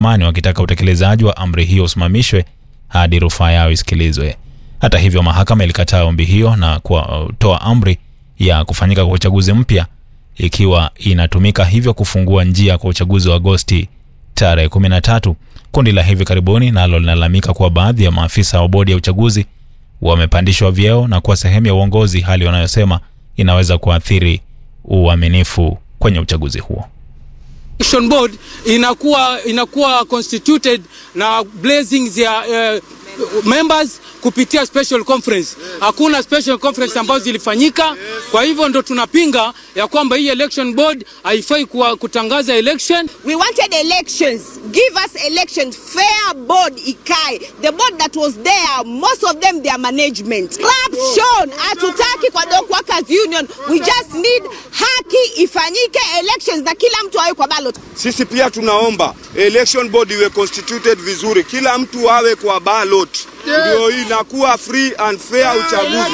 mani wakitaka utekelezaji wa amri hiyo usimamishwe hadi rufaa yao isikilizwe. Hata hivyo, mahakama ilikataa ombi hiyo na kutoa amri ya kufanyika kwa uchaguzi mpya ikiwa inatumika hivyo kufungua njia kwa uchaguzi wa Agosti tarehe 13. Kundi la hivi karibuni nalo linalalamika kuwa baadhi ya maafisa wa bodi ya uchaguzi wamepandishwa vyeo na kuwa sehemu ya uongozi, hali wanayosema inaweza kuathiri uaminifu kwenye uchaguzi huo. Election board inakuwa inakuwa constituted na blazing ya uh, members kupitia special conference. Hakuna special conference ambazo zilifanyika, kwa hivyo ndo tunapinga ya kwamba hii election board haifai kuwa kutangaza election. We wanted elections. Give us elections. Fair board ikae. The board that was there, most of them their management. Corruption. Hatutaki kwa Dock Workers Union. We just need haki ifanyike elections na kila mtu awe kwa ballot. Sisi pia tunaomba election board iwe constituted vizuri, kila mtu awe kwa ballot, ndio inakuwa free and fair uchaguzi.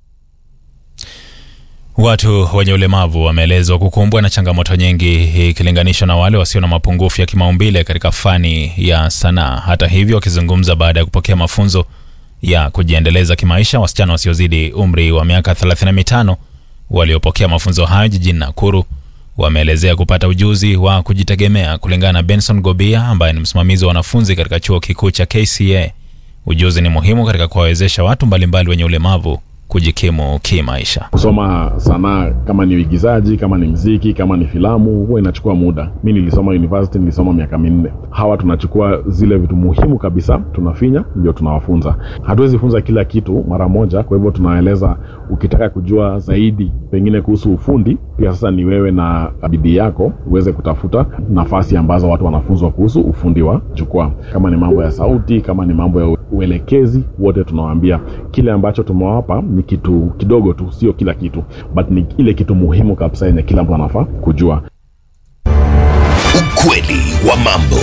Watu wenye ulemavu wameelezwa kukumbwa na changamoto nyingi ikilinganishwa na wale wasio na mapungufu ya kimaumbile katika fani ya sanaa. Hata hivyo, wakizungumza baada ya kupokea mafunzo ya kujiendeleza kimaisha, wasichana wasiozidi umri wa miaka 35 waliopokea mafunzo hayo jijini Nakuru wameelezea kupata ujuzi wa kujitegemea. Kulingana na Benson Gobia ambaye ni msimamizi wa wanafunzi katika chuo kikuu cha KCA, ujuzi ni muhimu katika kuwawezesha watu mbalimbali wenye ulemavu kujikimu kimaisha. Kusoma sanaa kama ni uigizaji, kama ni mziki, kama ni filamu, huwa inachukua muda. Mi nilisoma university, nilisoma miaka minne. Hawa tunachukua zile vitu muhimu kabisa, tunafinya, ndio tunawafunza. Hatuwezi funza kila kitu mara moja, kwa hivyo tunaeleza, ukitaka kujua zaidi pengine kuhusu ufundi, pia sasa ni wewe na bidii yako uweze kutafuta nafasi ambazo watu wanafunzwa kuhusu ufundi wa jukwaa, kama ni mambo ya sauti, kama ni mambo ya uelekezi, wote tunawaambia kile ambacho tumewapa ni kitu kidogo tu, sio kila kitu, but ni ile kitu muhimu kabisa yenye kila mtu anafaa kujua. Ukweli wa mambo.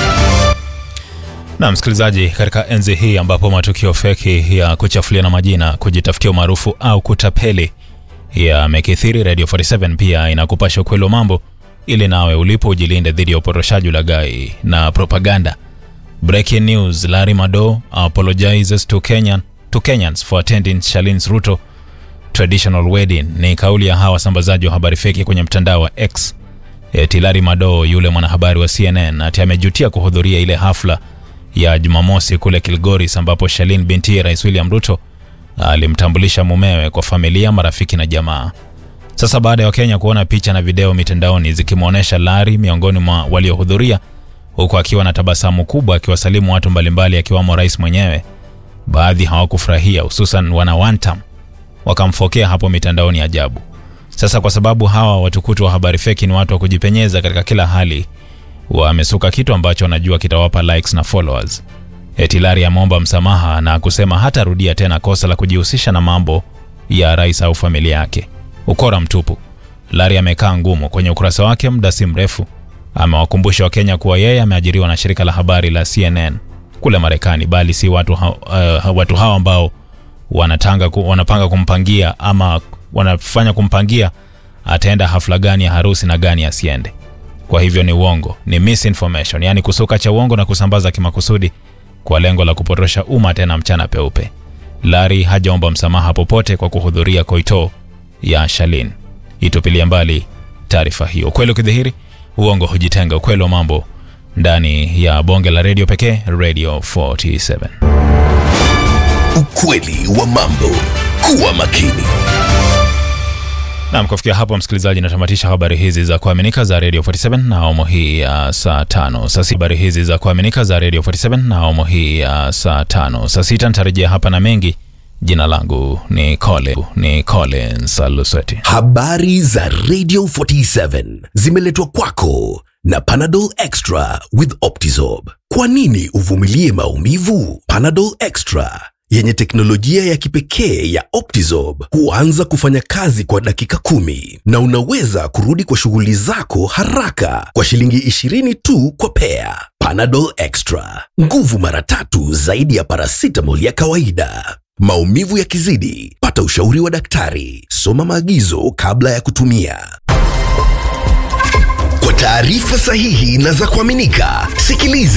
Na msikilizaji, katika enzi hii ambapo matukio feki ya kuchafuliana majina, kujitafutia umaarufu au kutapeli yamekithiri, Radio 47 pia inakupasha ukweli wa mambo ili nawe ulipo ujilinde dhidi ya uporoshaji, ulaghai na propaganda. Breaking news: Larry Mado apologizes to Kenyan to Kenyans for attending Charlene's Ruto traditional wedding. Ni kauli ya hawa wasambazaji wa habari feki kwenye mtandao wa X. Eti Larry Mado, yule mwanahabari wa CNN, ati amejutia kuhudhuria ile hafla ya Jumamosi kule Kilgoris, ambapo Charlene binti ya Rais William Ruto alimtambulisha mumewe kwa familia, marafiki na jamaa. Sasa baada ya Wakenya kuona picha na video mitandaoni zikimwonyesha Larry miongoni mwa waliohudhuria, huku akiwa na tabasamu kubwa akiwasalimu watu mbalimbali akiwamo rais mwenyewe baadhi hawakufurahia hususan wana Wantam wakamfokea hapo mitandaoni ajabu. Sasa kwa sababu hawa watukutu wa habari feki ni watu wa kujipenyeza katika kila hali, wamesuka kitu ambacho wanajua kitawapa likes na followers. Eti Larry ameomba msamaha na kusema hatarudia tena kosa la kujihusisha na mambo ya rais au familia yake. Ukora mtupu. Larry amekaa ngumu kwenye ukurasa wake muda si mrefu, amewakumbusha Wakenya kuwa yeye ameajiriwa na shirika la habari la CNN kule Marekani, bali si watu, ha, uh, watu hawa ambao wanatanga, wanapanga kumpangia ama wanafanya kumpangia ataenda hafla gani ya harusi na gani asiende. Kwa hivyo ni uongo, ni misinformation, yani kusuka cha uongo na kusambaza kimakusudi kwa lengo la kupotosha umma, tena mchana peupe. Larry hajaomba msamaha popote kwa kuhudhuria koito ya Charlene. Itupilia mbali taarifa hiyo. Ukweli ukidhihiri, uongo hujitenga. Ukweli wa mambo ndani ya bonge la redio pekee, Radio 47. Ukweli wa mambo. Kuwa makini. Nam, kufikia hapo msikilizaji, natamatisha habari hizi za kuaminika za Radio 47 na awamu hii ya saa tano. Sasa habari hizi za kuaminika za Radio 47 na awamu hii ya saa tano. Saa sita nitarejea hapa na mengi. Jina langu ni Cole, ni Collins Alusweti. Habari za Radio 47 zimeletwa kwako na Panadol Extra with Optizorb. Kwa nini uvumilie maumivu? Panadol Extra yenye teknolojia ya kipekee ya Optizorb huanza kufanya kazi kwa dakika kumi na unaweza kurudi kwa shughuli zako haraka kwa shilingi 20 tu kwa pea. Panadol Extra, nguvu mara tatu zaidi ya paracetamol ya kawaida. Maumivu yakizidi, pata ushauri wa daktari. Soma maagizo kabla ya kutumia. taarifa sahihi na za kuaminika. Sikiliza